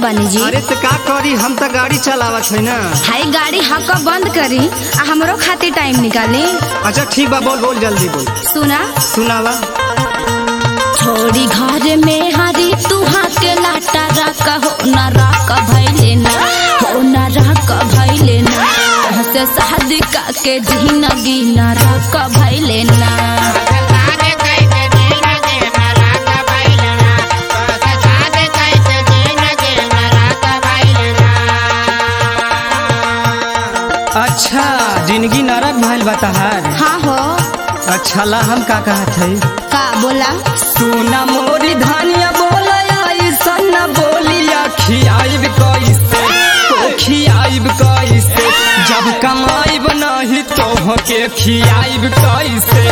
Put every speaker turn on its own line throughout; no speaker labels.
बानी जी
अरे तो का करी हम तो गाड़ी चलावत है ना
हाई गाड़ी हक बंद करी आ हमरो खातिर टाइम निकाली
अच्छा ठीक बा बोल बोल जल्दी बोल
सुना
सुनावा
थोड़ी घर में हरी तू के लाटा रख हो न रख भैले ना हो न रख भैले ना से शादी का के जिंदगी न रख भैले ना
अच्छा जिंदगी नरक भइल बताहार
हाँ हो
अच्छा ला हम का कहत है
का बोला
सुना मोरी धानिया बोला ऐसन न बोलिया खियाइब कैसे तो खियाइब कैसे जब कमाइब नहीं तो के खियाइब कैसे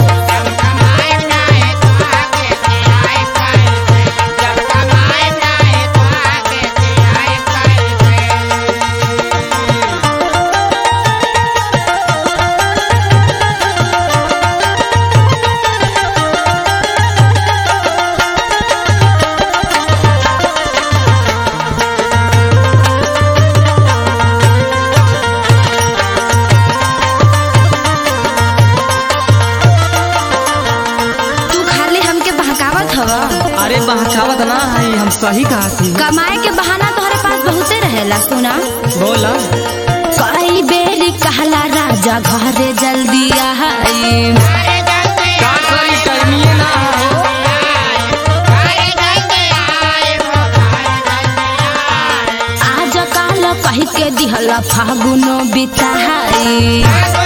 तू खाली हमके बहकावत हवा
अरे बहकावत ना है हम सही कहा थी
कमाए के बहाना तोहरे पास बहुते रहेला सुना
बोला
कई बेर कहला राजा घरे जल्दी आई
का करी टाइमिए ना हो
आज काल कह के दिहला फागुनो बिताई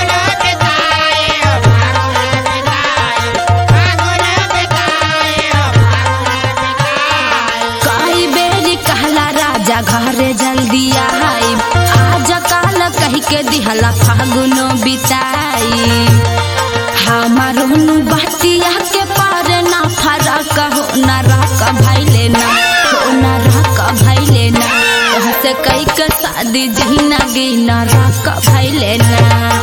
कई बेर कहला राजा घरे जल्दी आई आज काल कह के दिहला फागुनो बिताई हमारो नु बतिया के पार ना फरक हो ना रक भैले ना हो ना रक भैले ना से कई के शादी जिंदगी ना रक भैले ना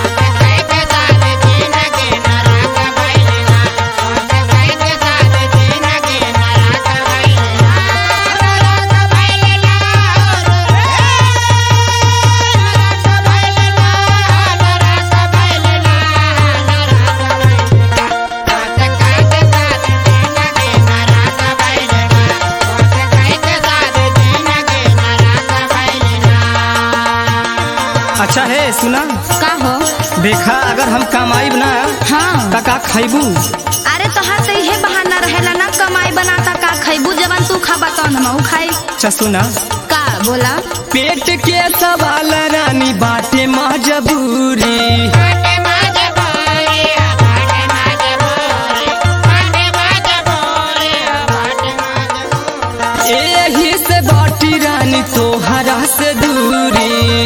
अच्छा है सुना
का हो
देखा अगर हम कमाइब ना
हाँ
तो का खैबू
अरे तोहार तो इहे बहाना रहेला ना कमाई बनाता का खैबू जवन तू खा बता हम खाई
अच्छा सुना
का बोला
पेट के सवाल रानी बाटे मजबूरी एही से बाटी रानी तोहरा से दूरी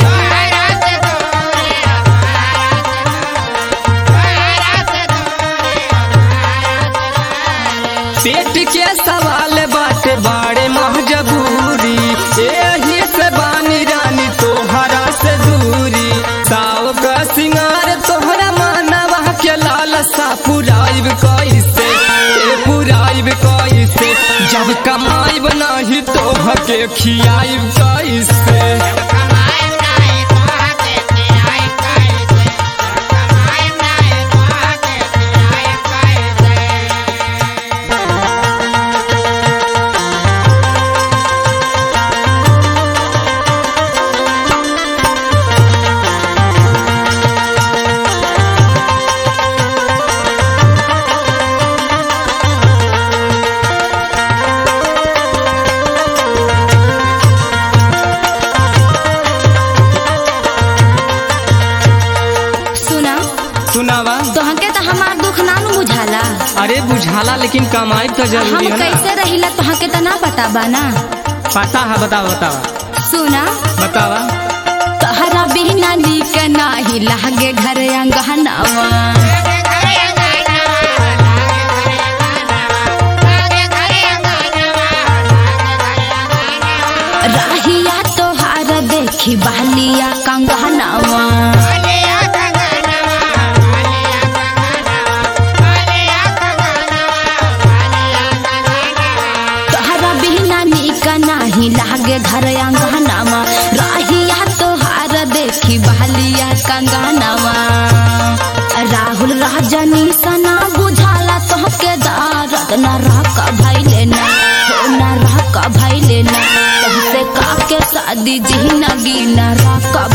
पेट के सवाल बाटे बाड़े मजबूरी एही से बानी रानी तोहरा से दूरी साव का सिंगार तोहरा मानवा के लालसा पुराइब कैसे ए पुराइब कैसे जब कमाइब नहीं तोह के खियाइब कैसे
सुना
सुनावा
तोहके तो हमार दुख ना नु बुझाला
अरे बुझाला लेकिन कमाइब तो
हम
जरूरी है ना
कैसे रहिला तोहके तो ना पता बा ना
पता है बतावा बतावा
सुना
बतावा
तोहरा बिना नीक नाही लागे घर अंगहनावा राहिया तोहार देखी बहलिया कंगहनावा तोहरा बिना नीक नाही लागे घर अंगहनावा अंगनवा राहुल राजनी सना बुझाला तोहके दारद न रह भैले ना हो न रह भैले ना तुमसे काके शादी जिंदगी न रह